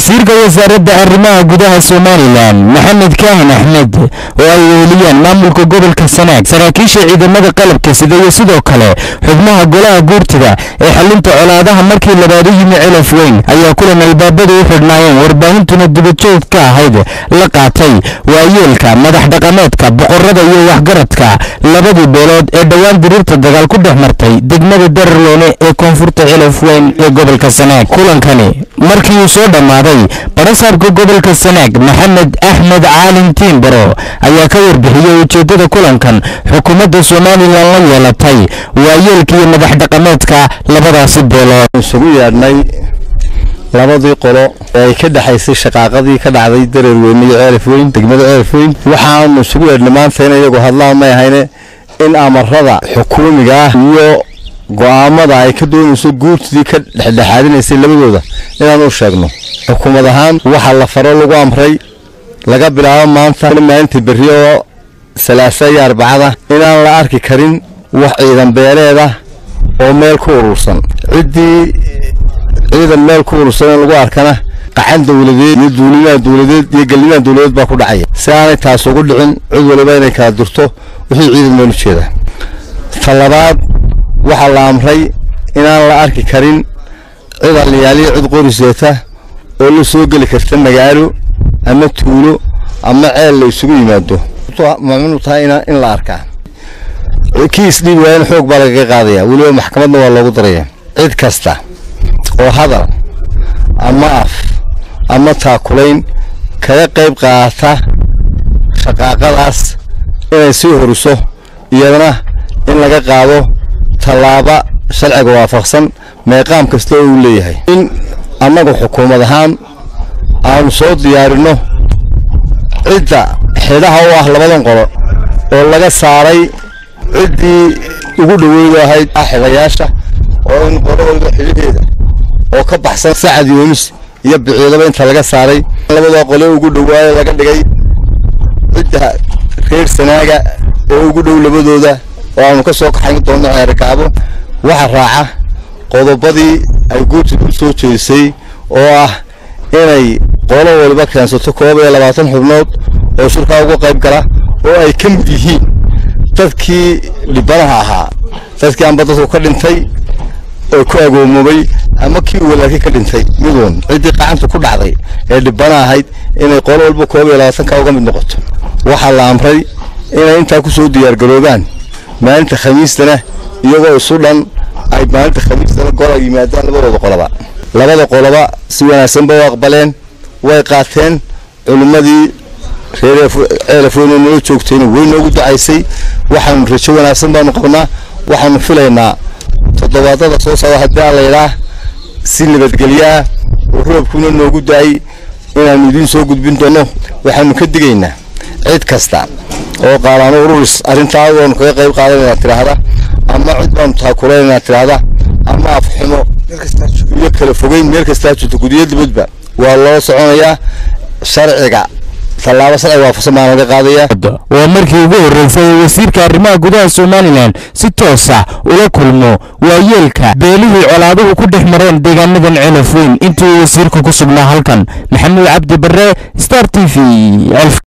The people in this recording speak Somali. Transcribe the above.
wasiirka wasaaradda arrimaha gudaha somalilan maxamed kaahin axmed oo ay weeliyaan maamulka gobolka sanaag saraakiisha ciidamada qalabka sida iyo sidoo kale xubnaha golaha guurtida ee xalinta colaadaha markii labaad u yimi celaf weyn ayaa kulan albaabadu u xidhnaayeen warbaahintuna dibajoog ka ahayd la qaatay waayeelka madax dhaqameedka boqorada iyo waxgaradka labadii beelood ee dhowaan diriirta dagaal ku dhex martay degmada dararloone ee koonfurta celaf weyn ee gobolka sanaag kulankani markii uu soo dhammaaday barasaabka gobolka sanaag maxamed axmed caalin tiimbaro ayaa ka warbixiyey ujeeddada kulankan xukuumadda somalilan la yeelatay waayeelka iyo madax dhaqameedka labadaasi beelood isugu yeedhnay labadii qolo ee ay ka dhexaysay shaqaaqadii ka dhacday dareerweyne iyo ceelaf weyn degmada ceelaf weyn waxaanu isugu yeedhnay maanta in iyagu hadlaan may ahayne in amarada xukuumiga ah iyo go'aamada ay ka doonayso guurtidii ka dhexdhexaadinaysay labadooda inaan u sheegno xukuumad ahaan waxaa la faro lagu amray laga bilaabo maanta maalintii berri oo salaasa iyo arbacada inaan la arki karin wax ciidan beeleeda oo meel ku urursan ciddii ciidan meel ku urursan in lagu arkana qacan dowladeed iyo duulimaan dowladeed iyo gallimaan dowladeed baa ku dhacaya si aanay taas ugu dhicin cid waliba inay kala durto wixii ciidan meel u jeeda ta labaad waxaa la amray inaan la arki karin cid aliyaaliya cid qoriseeta oo la soo geli karta magaalo ama tuulo ama ceel la isugu yimaado mamnu tahay in la arkaa kiis dhiib waayana xoog baa lagaga qaadaya weliba maxkamadna waa loogu daraya cid kasta oo hadal ama af ama taakulayn kaga qayb qaata shaqaaqadaas inay sii horiso iyadana in laga qaado tallaaba sharciga waafaqsan meeqaam kasta oo uu leeyahay in annagu xukuumad ahaan aanu soo diyaarinno cidda xidhaha u ah labadan qolo oo laga saaray ciddii ugu dhoweydu ahayd xidhayaasha oo in qolo waliba xidhaheeda oo ka baxsan sacad yoonis iyo biciidaba inta laga saaray labadaa qole ugu dhowaayo laga dhigay cidda reer sanaaga ee ugu dhow labadooda oo aanu ka soo kaxayn doonno xeerkaabo waxa raaca qodobadii ay guurtida u soo jeedisay oo ah inay qolo waliba keensato koob iyo labaatan xubnood oo shirkaa uga qayb gala oo ay ka mid yihiin dadkii dhibanaha ahaa dadkii amba dadku ka dhintay oo ku agoomoobay ama kii walaaki ka dhintay miduun ciddii qacanta ku dhacday ee dhibana ahayd inay qolo walba koob iyo labaatanka uga mid noqoto waxaa la amray inay intaa ku soo diyaargaroobaan maalinta khamiistana iyagoo isu dhan ay maalinta khamiistana gol ay yimaadaan labadooda qoloba labada qoloba si wanaagsan ba u aqbaleen way qaateen culimmadii reer ceelafweyne noo joogtayna way noogu ducaysay waxaanu rajo wanaagsan baanu qabnaa waxaanu filaynaa toddobaadada soo socda haddii aan laydhaa si nabadgelyaah oo roobkuna noogu da-ay inaanu idiin soo gudbin doono waxaanu ka digaynaa cid kasta oo qaalaano ururis arrintaa waanu kaga qayb qaadanayna tidhaahda ama cid baanu taakulaynaa tidhaahda ama afxumo iyo kala fogeyn meel kastaa jirto gudiyo dibadba waa loo soconayaa sharciga tallaabo sharciga waafaqsan baan laga qaadaya waa markii ugu horreysay wasiirka arrimaha gudaha somalilan si toosa ula kulmo waayeelka beelihii colaaduhu ku dhex mareen deegaanadan celaf weyn intii uu wasiirka ku sugnaa halkan maxamuud cabdi barre star t v